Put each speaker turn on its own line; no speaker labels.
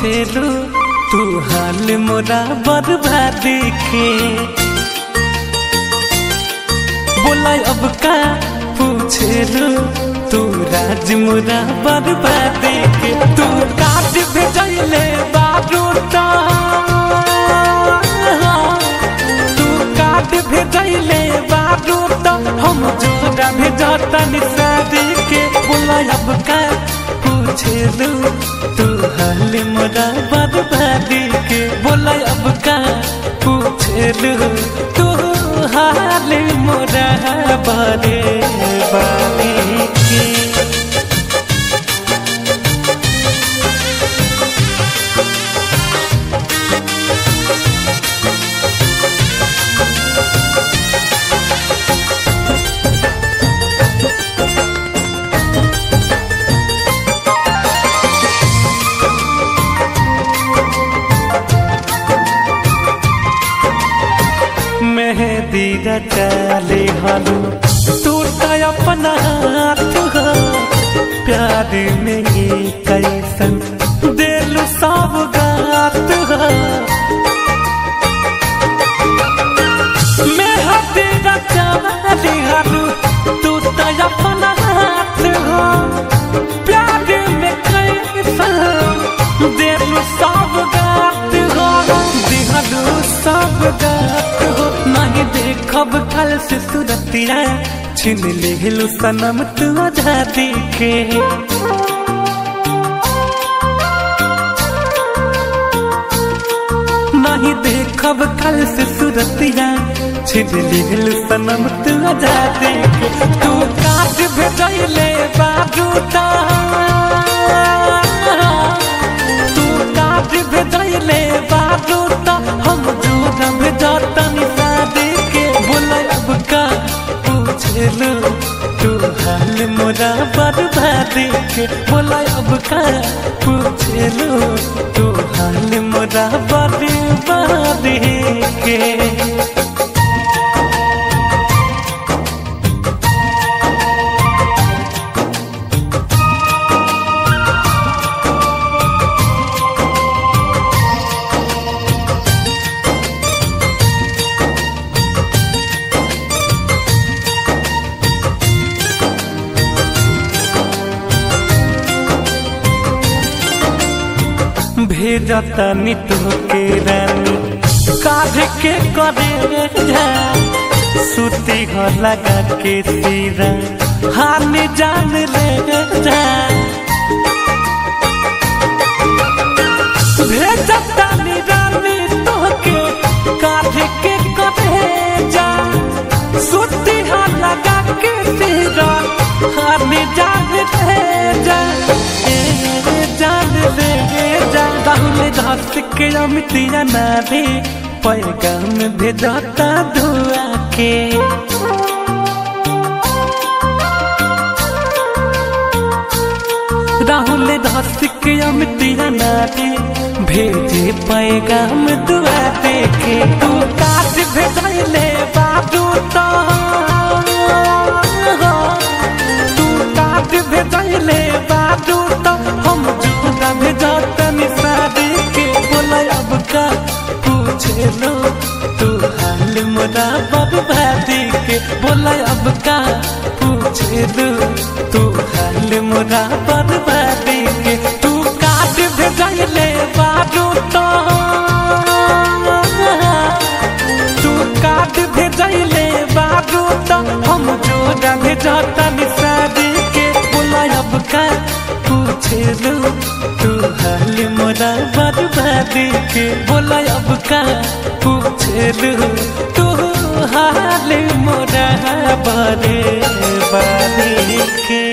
पूछेलू तू हाल मोरा बर्बादी के बोला अब का पूछेलू तू राज मोरा बर्बादी के तू काट भेजले बारूटा तू काट भेजले बारूटा हम जोड़ा भेजता निसारी के बोला अब का पूछेलू तू हाल मोरा बर्बादी के बोला अब का पूछेलू तू हाल मोरा बर्बादी के मेहंदी रचाले हालू टूटा अपना हाथ हो प्यार में ये कैसन दिल सब गात हो मेहंदी रचाले हालू टूटा अपना हाथ हो प्यार में कैसन दिल सब गात हो दिहलू सब गात हो नहीं देखब कल से सुरतिया छिन लेलू सनम तू आजादी के नहीं देखब कल से सुरतिया छिन लेलू सनम तू आजादी के तू काट भेजले बारूटा तू काट भेजले बारूटा हम जोड़ा भेजता निसादे के बोला अब का पूछलू तू हाल मोरा बर्बादी के बोला अब का पूछलू तू हाल मोरा बर्बादी के भेजता नित के रानी काढ़ के करे जा सुती हो लगा के सीरा हान जान ले जा भेजता नी रानी तो के काढ़ के करे जा सुती हो लगा के सीरा हान जान ले जा ए जान ले जा राहुल घास के अमितिया ना दे पैगाम भेजता धुआ के राहुल घास के अमितिया ना दे भेजे पैगाम दुआ दे के तू काट भेजले बाबू तो तू काट भेजले बाबू तो हम जुदा भेजता निसारी के बोला अब का पूछलो तू हाल मोरा बर्बादी के बोला अब का पूछलो तू हाल मोरा बर्बादी के तू काट भेजले बाबू तो तू काट भेजले बाबू तो हम जोड़ा भेजता निसारी के बोला अब का पूछलू तू हाल मोरा बर्बादी के बोला अब का पूछलू तू हाल मोरा बर्बादी के